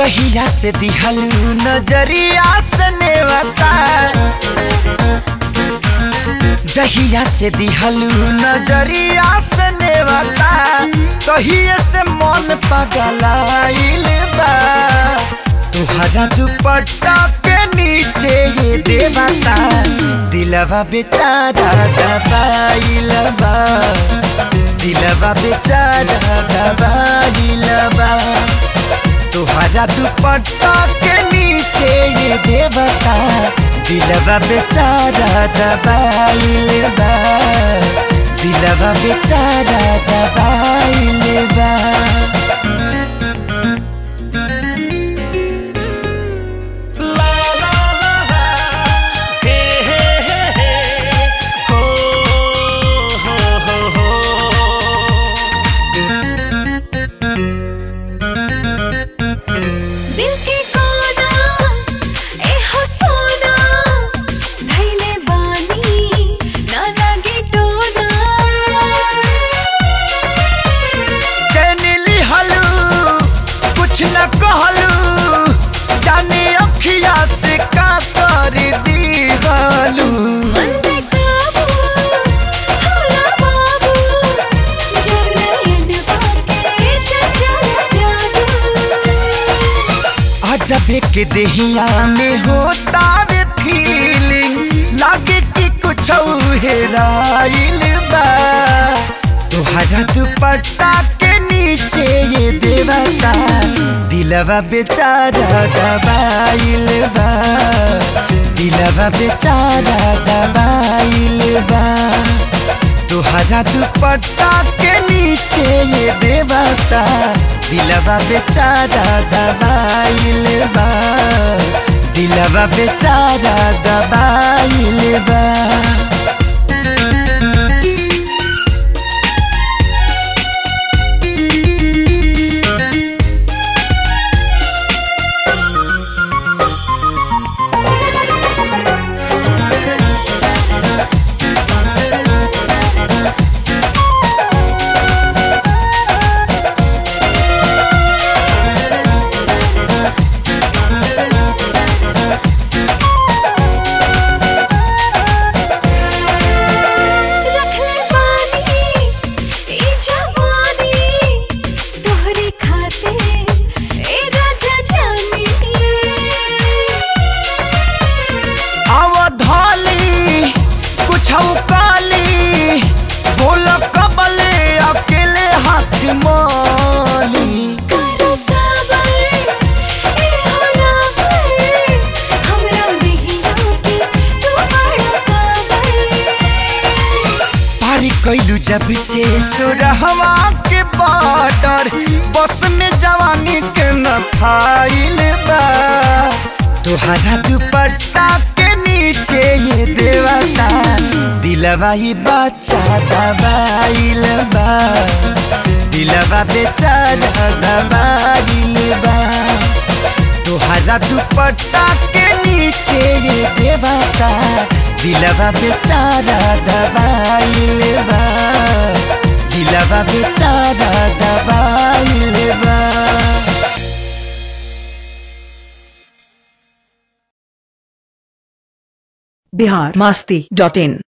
जहिया से दिहलू नजरिया से नेवता जहिया से दिहलू नजरिया से नेवता तहिए से मन पगलाइल बा तुहरा दुपट्टा के नीचे ये देवता दिलवा बेचारा दबाइल बा दिलवा बेचारा दबाइल बा तुहरा दुपट्टा के नीचे ये देवता दिलवा बेचारा दबाइल बा दिलवा बेचारा दबाइल बा दिल के कोना ए हो सोना धैले बानी ना लगे टोना चैनिली हलू कुछ न कहलू जाने अखिया से का कर दी हलू मन पे काबू होला बाबू जब नयन पाके चंचल जादू अजबे के देहिया में होता वे फीलिंग लागे कि कुछ हेराइल बा तुहरा दुपट्टा के नीचे ये देवता दिलवा बेचारा दबाइल बा दिलवा बेचारा दबाइल बा तुहरा दुपट्टा के नीचे ये देवता दिलवा बेचारा दबाइल बा दिलवा बेचारा दबाइल बा रख ले पानी ई जवानी तोहरे खाते ए राजा जानी अवधाली कुछ काली बोल कबले अकेले हाथ माली कर साबर ए होला पर हमरा नहीं आके तू बड़ा काबर पारी कैलू जब से सुरहवा के बॉर्डर बस में जवानी के न फाइल बा तुहरा दुपट्टा के नीचे ये देवता दिलवा ही बच्चा दबाइल बा दिलवा बेचारा दबाइल बा तुहरा दुपट्टा के नीचे ये देवता दिलवा बेचारा दबाइल बा दिलवा बेचारा दबाइल बा बिहार मास्ती डॉट इन